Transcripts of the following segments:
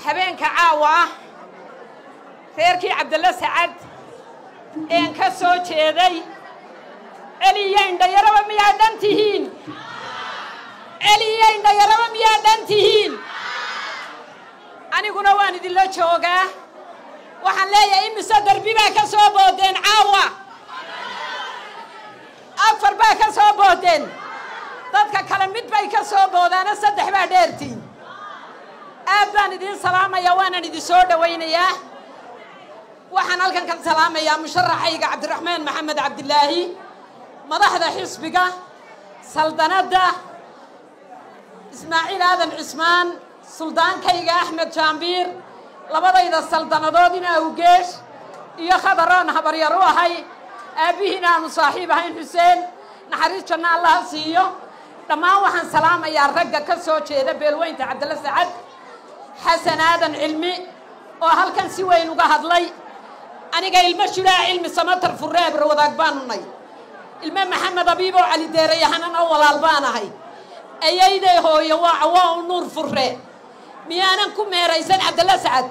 habeenka caawa ah reerkii cabdalla sacad een ka soo jeeday celiyo indhayaraba miyaa dhan tihiin celiyo indhayaraba miyaa dhan tihiin aniguna waan idinla joogaa waxaan leeyahay imise darbi baa ka soo boodeen caawa afar baa ka soo boodeen dadka kale mid bay ka soo boodaana saddex baa dheertiin aad baan idiin salaamayaa waanan idin soo dhowaynayaa waxaan halkan ka salaamayaa musharaxayga cabdiraxmaan maxamed cabdilaahi madaxda xisbiga saldanadda ismaaciil aadan cismaan suldaankayga axmed jaambiir labadayda saldanadood in awgeesh iyo khadaroon habaryar u ahay aabbihiin aanu saaxiib ahayn xuseen naxariis janno allaha siiyo dhammaan waxaan salaamayaa ragga ka soo jeeda beelweynta cabdalla sacad xasan aadan cilmi oo halkan si weyn uga hadlay aniga ilmo shulaa cilmi samatar furreebra wadaag baanu nay ilmo maxamed abiib oo cali deerayahanan oo walaal baan ahay ayayday hooyo waa cawaa u nuur furre miyaanan ku meeraysan cabdalla sacad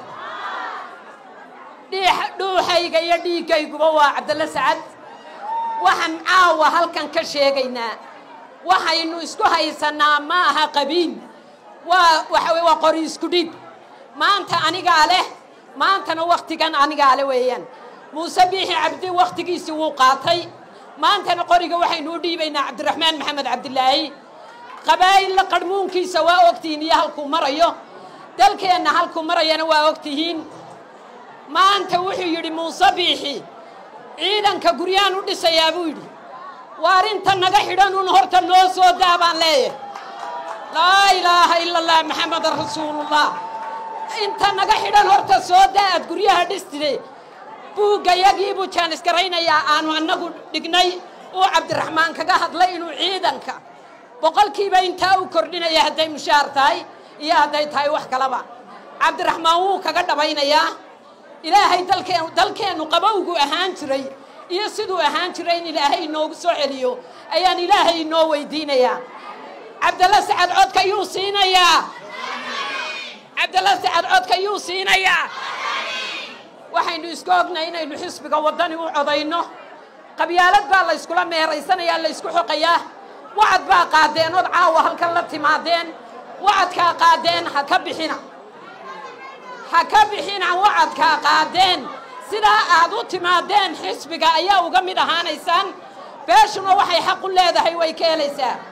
dhuuxayga iyo dhiiggayguba waa cabdalla sacad waxaan caawa halkan ka sheegaynaa waxaynu isku haysanaa ma aha qabiil waa waxa waa qori isku dhib maanta anigaa leh maantana wakhtigan anigaa leh weeyaan muuse biixi cabdi wakhtigiisii wuu qaatay maantana qoriga waxaynu u dhiibaynaa cabdiraxmaan maxamed cabdilaahi qabaa'illa qarhmuunkiisa waa ogtihiin iyo halkuu marayo dalkeenna halkuu marayana waa ogtihiin maanta wuxuu yidhi muuse biixi ciidanka guryaan u dhisayaa buu yidhi waar inta naga xidhan un horta noo soo daa baan leeyahay laa ilaaha ila allah maxamedan rasuulullah inta naga xidhan horta soo daa aad guryaha dhistide buuggayagii buu jaanisgaraynayaa aanu annagu dhignay uu cabdiraxmaan kaga hadlay inuu ciidanka boqolkiiba intaa u kordhinaya hadday mushaar tahay iyo hadday tahay wax kalaba cabdiraxmaan wuu kaga dhabaynayaa ilaahay dalkeen dalkeennu qabowgu ahaan jiray iyo siduu ahaan jiray in ilaahay inoogu soo celiyo ayaan ilaahay inoo weydiinayaa cabdalla sacad codka yuu siinayaa cabdalla sacad codka yuu siinayaa waxaynu isku ognay inaynu xisbiga waddani u codayno qabyaalad baa la yskula meeraysanayaa la ysku xoqayaa wacad baa qaadeen ood caawa halkan la timaadeen wacadkaa qaadeen ha ka bixina ha ka bixina wacadkaa qaadeen sidaa aad u timaadeen xisbiga ayaa uga mid ahaanaysaan beeshuna waxay xaq u leedahay way ka helaysaa